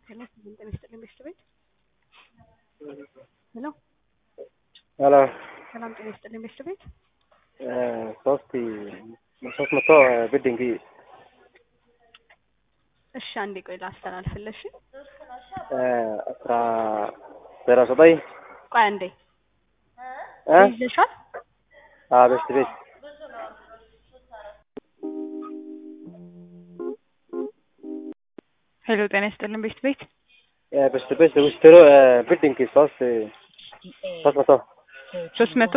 ጤና ይስጥልኝ ቤት ቤት ሄሎ ሄሎ ሰላም ጤና ይስጥልኝ ቤት ቤት ሶስት ሶስት መቶ ብድንግ እሺ አንዴ ቆይ ላስተላልፍልሽ አስራ ዜሮ ዘጠኝ ቆይ አንዴ እ ይዘሻል ቤት ቤት ሄሎ ጤና ይስጥልኝ ቤት ቤት ቤት ቤት ውስጥሮ ብድንግ ሶስት ሶስት መቶ ሶስት መቶ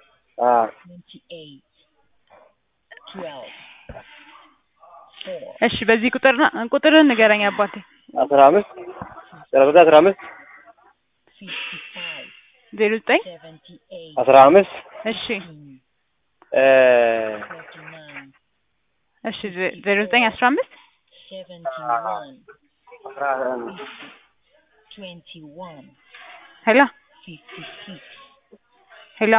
እሺ በዚህ ቁጥር ቁጥርን ንገረኝ አባቴ አስራ አምስት ዜሮ ዘጠኝ አስራ አምስት ዜሮ ዘጠኝ አስራ አምስት እሺ እሺ ዜሮ ዘጠኝ አስራ አምስት ሄሎ ሄሎ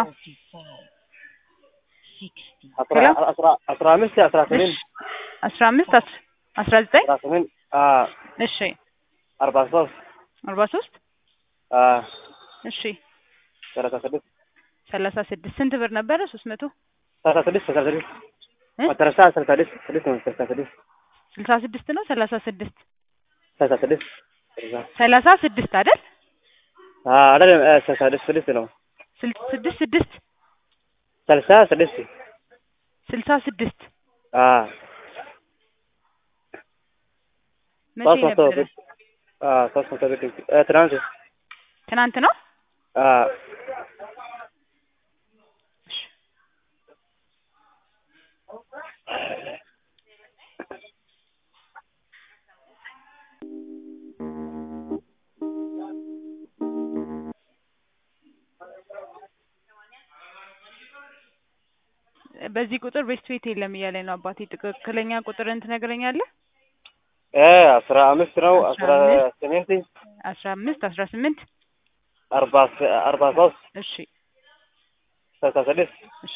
አስራ አምስት አስራ ስምንት አስራ አምስት አስራ ዘጠኝ አስራ ስምንት እሺ አርባ ሶስት አርባ ሶስት እሺ ሰላሳ ስድስት ሰላሳ ስድስት ስንት ብር ነበረ? ሶስት መቶ ሰላሳ ስድስት ሰላሳ ስድስት እ መጨረሻ ሰላሳ ስድስት ስድስት ነው ሰላሳ ስድስት ስልሳ ስድስት ነው ሰላሳ ስድስት ሰላሳ ስድስት ሰላሳ ስድስት አይደል? አይደለም ሰላሳ ስድስት ስድስት ነው ስል- ስድስት ስድስት ሰላሳ ስድስት ስልሳ ስድስት መቼ ሶስት መቶ ነበረ? ብር ሶስት መቶ ብር ትናንት ትናንት ነው። እሺ። በዚህ ቁጥር ቤስት ቤት የለም እያለኝ ነው አባቴ። ትክክለኛ ቁጥርን ትነግረኛለህ? አስራ አምስት ነው አስራ አስራ ስምንት አስራ አምስት አስራ ስምንት አርባ አርባ ሶስት እሺ ሰላሳ ስድስት እሺ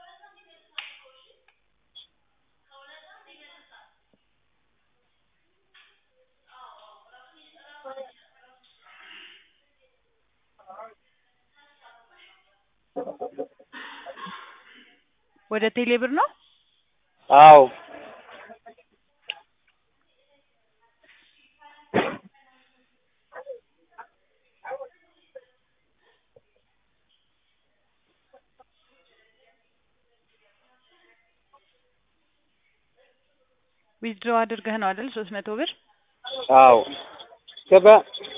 ወደ ቴሌ ብር ነው። አዎ ዊዝድሮ አድርገህ ነው አይደል? ሶስት መቶ ብር አዎ ገባ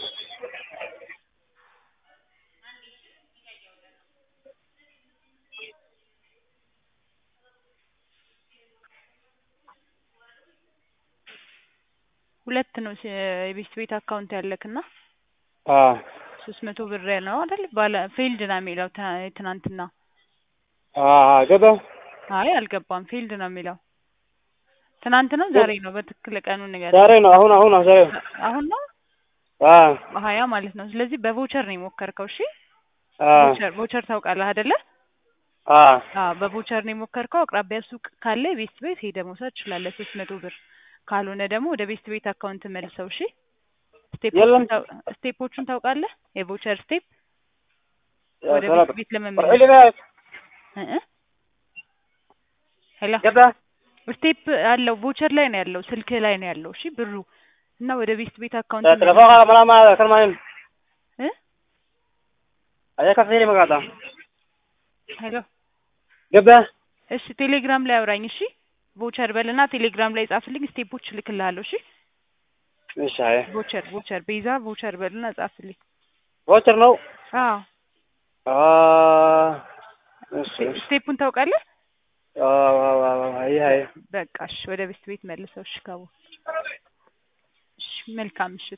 ሁለት ነው ሲ- የቤስት ቤት አካውንት ያለክና ሶስት መቶ ብር ነው አይደል? ባለ ፌልድ ነው የሚለው ትና- ትናንትና። ገባ አይ አልገባም፣ ፌልድ ነው የሚለው። ትናንት ነው ዛሬ ነው? በትክክል ቀኑን ንገረኝ። ዛሬ ነው አሁን አሁን ዛሬ አሁን ነው በሀያ ማለት ነው። ስለዚህ በቮቸር ነው የሞከርከው። እሺ ቮቸር ቮቸር ታውቃለህ አይደለ? አዎ በቮቸር ነው የሞከርከው። አቅራቢያ ሱቅ ካለ ቤስት ቤት ሄደህ መውሰድ ትችላለህ፣ ሶስት መቶ ብር። ካልሆነ ደግሞ ወደ ቤስት ቤት አካውንት መልሰው። እሺ ስቴፖቹን የለም። ታው- ስቴፖቹን ታውቃለህ? የቮቸር ስቴፕ ወደ ሰላም። ቤስት ቤት ለመመለስ እ እ ሄሎ ገባ ስቴፕ አለው ቮቸር ላይ ነው ያለው፣ ስልክ ላይ ነው ያለው። እሺ ብሩ እና ወደ ቤስት ቤት አካውንት telefoon kana mala ma kalmanin እ ayaa ka fiiri magaata ሄሎ gabba እሺ ቴሌግራም ላይ አውራኝ። እሺ ቮቸር በልና ቴሌግራም ላይ ጻፍልኝ፣ ስቴፖች እልክልሃለሁ። እሺ እሺ አይ ቮቸር ቮቸር ቤዛ ቮቸር በልና ጻፍልኝ። voucher ነው አዎ ah እሺ ስቴፑን ታውቃለህ? አይ አይ በቃ እሺ ወደ ቤስት ቤት መልሰው። እሺ ካቡ እሺ መልካም ምሽት።